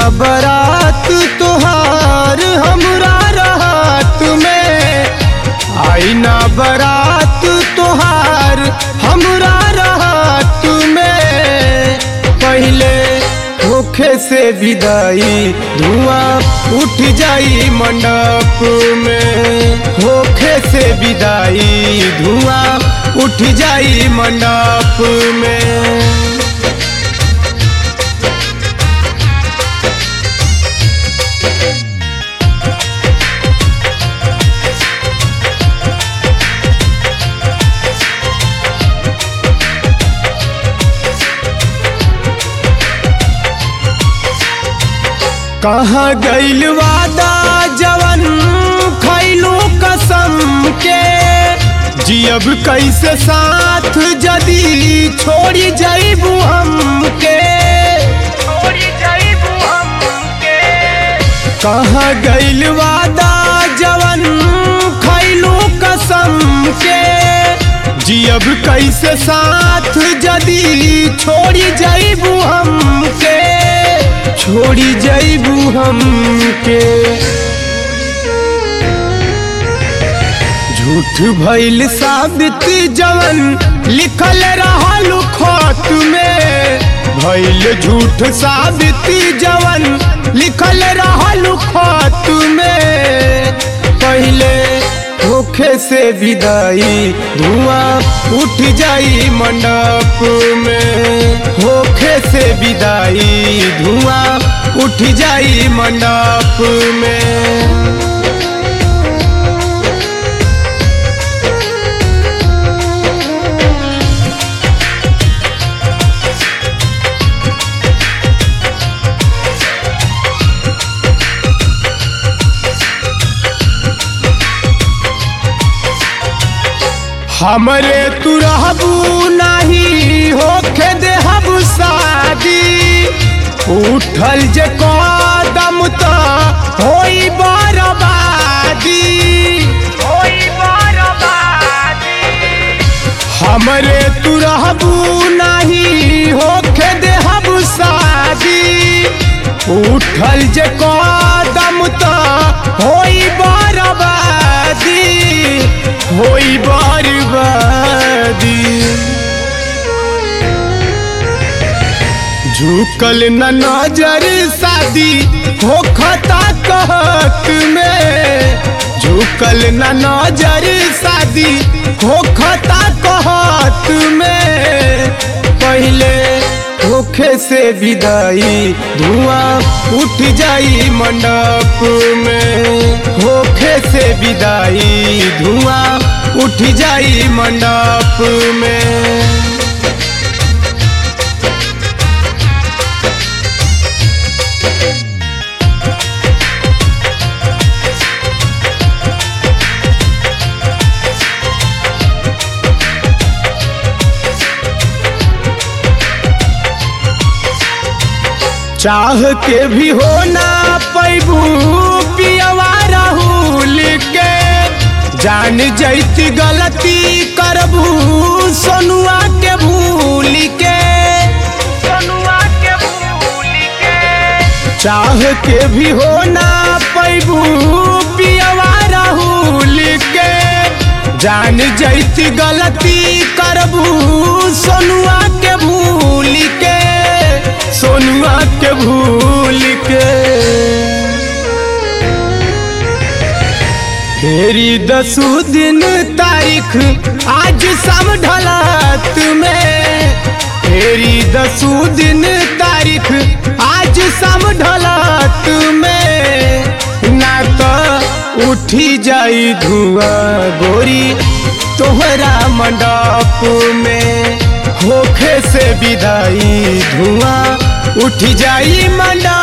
बरात तोहार हमरा रात में आईना बरात तोहार हमरा रात में पहले होखे से विदाई धुआं उठ जाई मंडप में होखे से विदाई धुआं उठ जाई मंडप में कहाँ गइल वादा जवन खैलू कसम के जियब कैसे साथ जदी छोड़ी जइबू हमके छोड़ी जाइबू हमके कहाँ गइल वादा जवन खैलू कसम के जियब कैसे साथ जदी छोड़ी जइबू हमके छोड़ी जइबू हमके झूठ भइल साबित जवन लिखल रहल खत में भइल झूठ साबित जवन लिखल रहल खत में पहले होखे से विदाई धुआं उठ जाई मंडप में होखे से विदाई धुआं उठ जाई मंडप में हमरे तू रहबू नाही होखे देहब शादी उठल जे कदम त होई बर्बादी होई बर्बादी हमरे तू रहबू नाही होखे देहब शादी उठल जे कदम त होई बर्बादी होई बर्बादी झुकल न नजर शादी होखता कहत में झुकल न नजर शादी होखता कहत में पहले होखे से विदाई धुआं उठ जाई मंडप में होखे से विदाई धुआं उठ जाई मंडप में चाह के भी हो ना पैबू पियवा राहुल के जान जैती गलती करबू सोनुआ के भूल के सोनुआ के भूल के चाह के भी हो ना पैबू पियवा राहुल के जान जैती गलती करबू सोनुआ के भूल के सोनुआ के भूल के फेरी दसू दिन तारीख आज सब ढलत में फेरी दसू दिन तारीख आज सब ढलत में ना तो उठी जाई धुआं गोरी तोहरा मंडप में होखे से विदाई धुआं उठ जाई मंडप